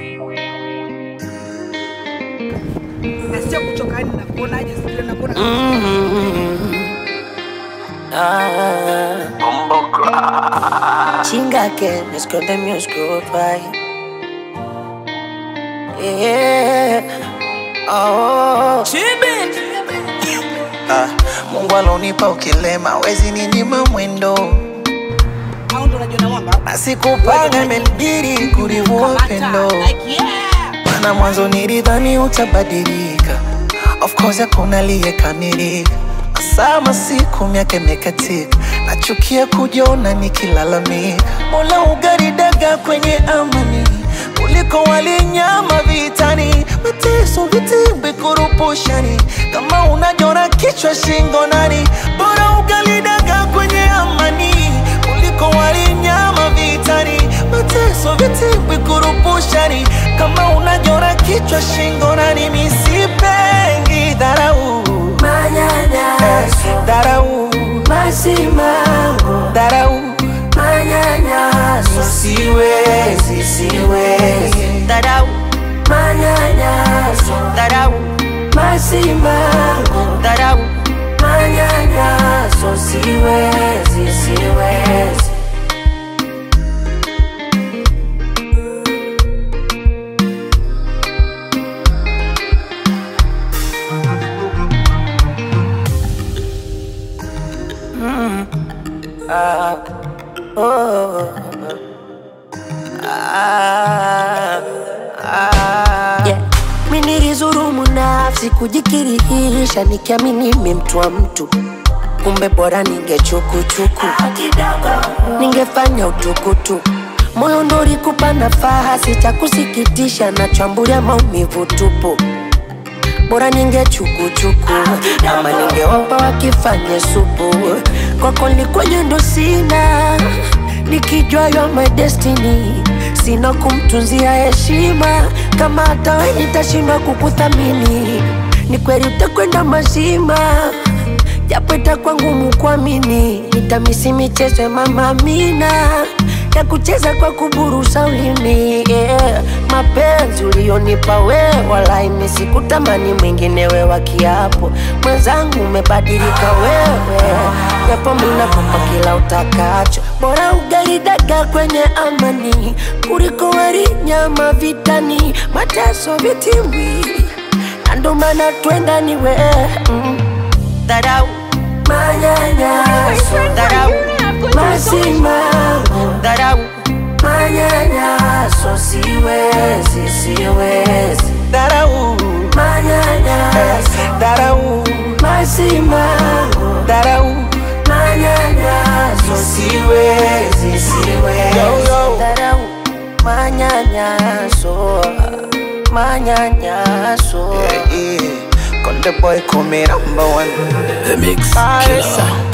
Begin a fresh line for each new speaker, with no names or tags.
na sio kuchoka, yani nakuonaje? Sijui nakuona
Chinga que me esconde mi oscuro pai. Yeah. Oh.
Ah, Mungu alonipa ukilema, wezi ninyima mwendo,
au ndo unajua na mwamba
na sikupanga imenibidi kurivua upendo,
Kamata, like yeah.
maana mwanzo nilidhani utabadilika. Of course hakuna aliyekamilika, sama siku miaka imekatika, nachukia kujiona nikilalamika. Mola ugaridaga kwenye amani kuliko walinyama vitani, mateso vitimbi kurupushani, kama unajora kichwa shingo nani, bora ugalidaga kwenye amani kuliko walinyama vitani, mateso vitimbi kurupushani, kama unajora kichwa shingo nani, misipengi dharau
Manyanyaso,
dharau
masimango,
dharau
manyanyaso,
siwezi siwezi
dharau, manyanyaso,
dharau
masimango,
dharau
manyanyaso, siwezi, siwezi. Yeah. Mi nilizurumu nafsi kujikirihisha nikiamini mi mtu wa mtu, kumbe bora ningechukuchuku, ningefanya utukutuku. Moyo ndo ulikupa nafasi, cha kusikitisha nachambulia maumivu tupu bora ningechukuchuku ama ningewapa wakifanye supu kwako likwenye ndo sina nikijua you are my destiny sina kumtunzia heshima kama hata we nitashindwa kukuthamini ni kweli utakwenda mazima japo itakuwa ngumu kuamini nitamisi michezo ya mama Amina ya kucheza kwa kuburusa ulimi yeah. Mapenzi ulionipa we walai mimi sikutamani mwingine we wa kiapo mwenzangu umebadilika wewe, japo mimi nakupa kila utakacho, bora ugali dagaa kwenye amani kuliko wali nyama vitani, mateso vitimbi, na ndo maana twenda ni we mm. Dharau manyanyaso, dharau masimango, dharau manyanyaso, siwezi, siwezi,
dharau
manyanyaso,
dharau
masimango,
dharau
manyanyaso, siwezi, siwezi,
Yo, yo.
dharau manyanyaso, manyanyaso.
yeah, yeah. Konde boy call me number one
The Mix
Paris,
Killer.